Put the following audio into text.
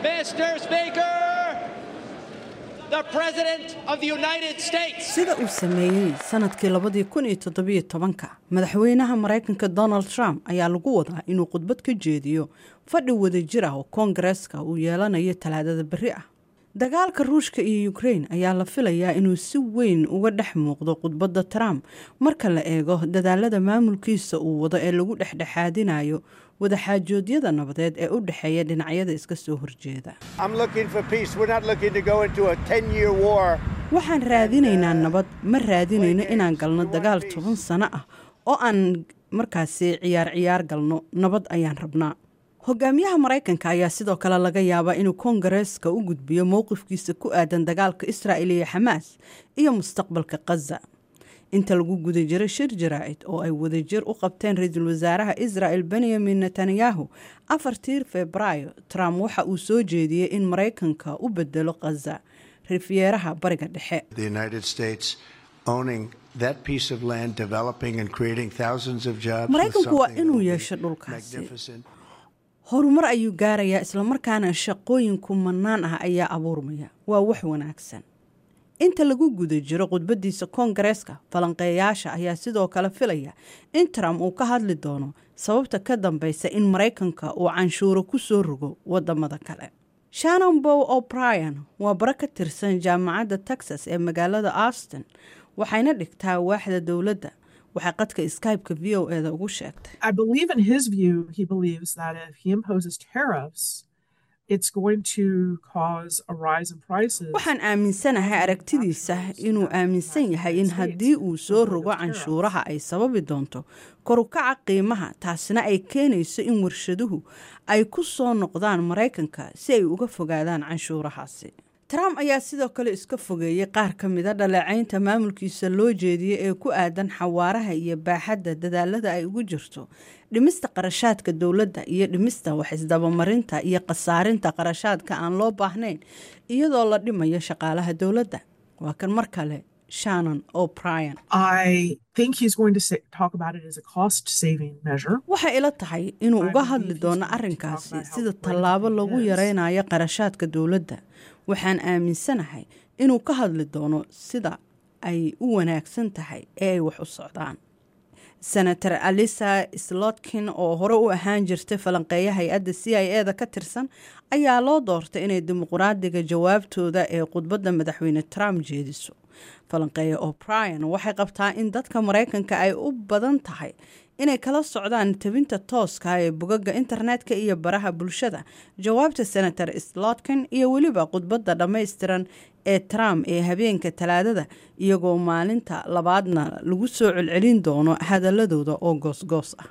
Mr. Speaker, the President of the United States. sida uu sameeyey sanadkii labadii kun iyo toddobiyo tobanka madaxweynaha maraykanka donald trump ayaa lagu wadaa inuu khudbad ka jeediyo fadhi wadajir ah oo koongareeska uu yeelanayo talaadada berri ah dagaalka ruushka iyo ukrain ayaa la filayaa inuu si weyn uga dhex muuqdo khudbadda trump marka la eego dadaalada maamulkiisa uu wado ee lagu dhexdhexaadinayo wadaxaajoodyada nabadeed ee u dhexeeya dhinacyada iska soo horjeeda I'm looking for peace. We're not looking to go into a 10 year war. waxaan raadinaynaa nabad ma raadinayno inaan galno dagaal toban sano ah oo aan markaasi ciyaar ciyaar galno nabad ayaan rabnaa hogaamiyaha maraykanka ayaa sidoo kale laga yaabaa inuu koongareeska u gudbiyo mowqifkiisa ku aadan dagaalka israa'il iyo xamaas iyo mustaqbalka khaza inta lagu guda jiro shir jaraa'id oo ay wadajir u qabteen ra-iisul wasaaraha israa'el benyamin netanyahu afartii febraayo trump waxa uu soo jeediyey in maraykanka u bedelo khaza rifyeeraha bariga dhexe The United States owning that piece of land, developing and creating thousands of jobs. was maraykanku waa something that inuu would be yeesho dhulkaasi magnificent. horumar ayuu gaarayaa islamarkaana shaqooyin kumanaan ah ayaa abuurmaya waa wax wanaagsan inta lagu guda jiro khudbadiisa koongareeska falanqeeyaasha ayaa sidoo kale filaya in trump uu ka hadli doono sababta ka dambeysa in maraykanka uu canshuuro ku soo rogo wadamada kale shannon bow o'brien waa bara ka tirsan jaamacadda texas ee magaalada austin waxayna dhigtaa waaxda dowladda waxay qadka skype-ka v o eda ugu sheegtay I believe in his view, he believes that if he imposes tariffs, it's going to cause a rise in prices. waxaan aaminsanahay aragtidiisa inuu aaminsan yahay in haddii uu soo rogo canshuuraha ay sababi doonto korukaca qiimaha taasina ay keenayso in warshaduhu ay ku soo noqdaan maraykanka si ay uga fogaadaan canshuurahaasi trump ayaa sidoo kale iska fogeeyey qaar ka mida dhaleecaynta maamulkiisa loo jeediyey ee ku aadan xawaaraha iyo baaxadda dadaalada ay ugu jirto dhimista qarashaadka dowladda iyo dhimista wax isdabamarinta iyo khasaarinta qarashaadka aan loo baahnayn iyadoo la dhimayo shaqaalaha dowladda waa kan mar kale shannon o'brien I think he's going to say, talk about it as a cost saving measure. waxay ila tahay inuu uga hadli doono arrinkaasi sida tallaabo lagu yaraynayo qarashaadka dowladda waxaan aaminsanahay inuu ka hadli doono sida ay u wanaagsan tahay ee ay wax u socdaan senator alisa slotkin oo hore u ahaan jirtay falanqeeya hay-adda c i e da ka tirsan ayaa loo doortay inay dimuqraadiga jawaabtooda ee khudbadda madaxweyne trump jeediso falanqeeya o'brien waxay qabtaa in dadka maraykanka ay u badan tahay inay kala socdaan tabinta tooska ee bogaga internetka iyo baraha bulshada jawaabta senator slotkin iyo weliba khudbadda dhammaystiran ee trump ee habeenka talaadada iyagoo maalinta labaadna lagu soo celcelin doono hadaladooda oo goosgoos ah